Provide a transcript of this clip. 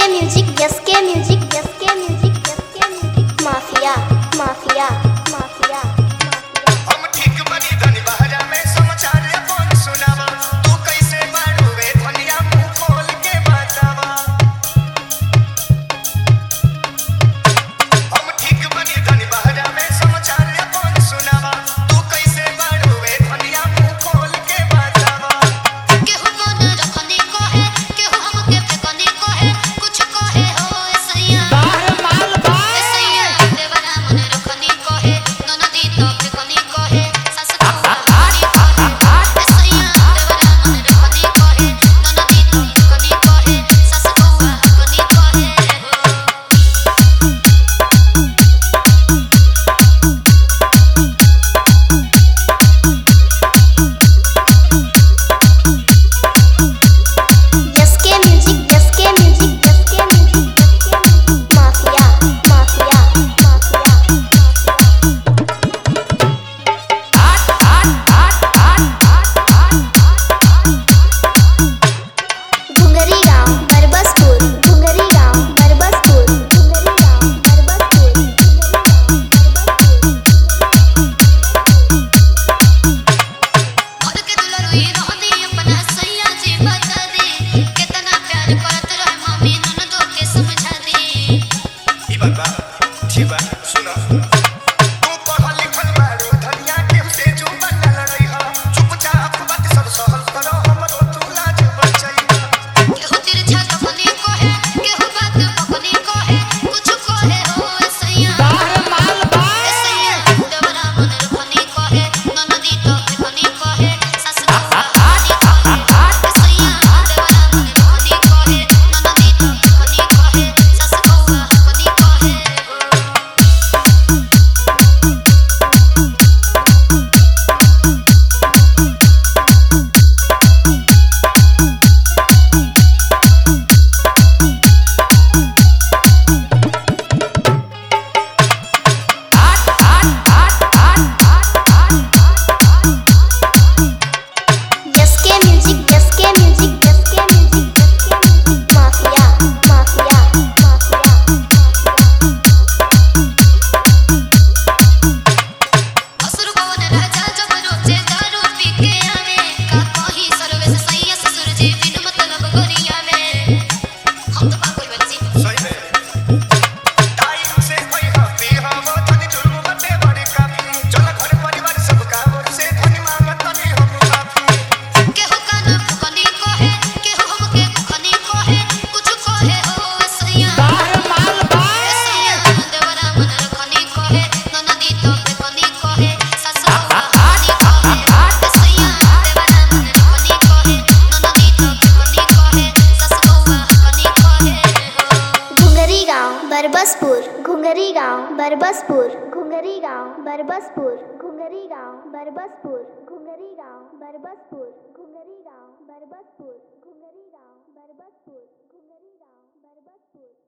music S K music S K music S K music mafia mafia mafia mafia हम ठीक बनी धनी बहरा में समाचार अपन सुनावा तू कैसे बाड़ू वे धनिया मुंह खोल के बतावा हम ठीक बनी धनी बहरा में समाचार अपन सुनावा तू कैसे बाड़ू वे धनिया मुंह खोल के बतावा केहू मन रखनी कहे केहू हमके फेकनी कहे कुछ कहे हो ऐसैया ऐसैया देवरा मन रखनी कहे ननदी तो फेकनी कहे सास कौआ हनी कहे ऐसैया देवरा मन रखनी कहे ननदी तो फेकनी कहे सास कौआ हनी कहे हो S K music S K music S K music S K music mafia mafia mafia Ghungri गांव बरबसपुर घुंगरी गांव बरबसपुर घुंगरी गांव बरबसपुर और के दुलरुई रहनी अपना सैया जी बता दे कितना प्यार करत रहे मम्मी ननदो के समझा दे ई बात बा ठीक बा सुनो तू पढ़ल लिखल बाड़ू धनिया केहू से जो बनल रही हो चुपचाप बात सब सहल करो हमरो तू लाज बचैया केहू तिरछा कखनी कहे केहू बात पकनी कहे कुछ कहे हो सैया सैया देवरा मन रखनी कहे ननदी तो फेकनी कहे सास कौआ हनी कहे सैया देवरा मन रखनी कहे ननदी तो फेकनी कहे सास कौआ हनी कहे हो S K music S K music S K music S K music mafia mafia mafia असुर पवन राजा जब रोजे दारू पी के आवे का कही सर्वेश सैया ससुर जी बिन मतलब गोरिया में हम तो पागल बच्ची सही में टाइम से होई हो पी हो वो धनी जुर्म बटे बड़े काफी चल घर परिवार सब का ओर से धनी मांगत तनी हम काफी केहू कान फुकनी कहे केहू हमके फुकनी कहे कुछ कहे हो सैया सैया देवरा मन रखनी कहे ननदी तो फेकनी कहे सास कौआ हनी कहे सैया देवरा मन रखनी कहे ननदी तो फेकनी कहे सास कौआ हनी कहे हो घुंगरी गांव बरबसपुर घुंगरी गांव बरबसपुर घुंगरी गांव बरबसपुर घुंगरी गांव बरबसपुर घुंगरी गांव बरबसपुर घुंगरी गांव बरबसपुर घुंगरी गांव बरबसपुर घुंगरी गांव बरबसपुर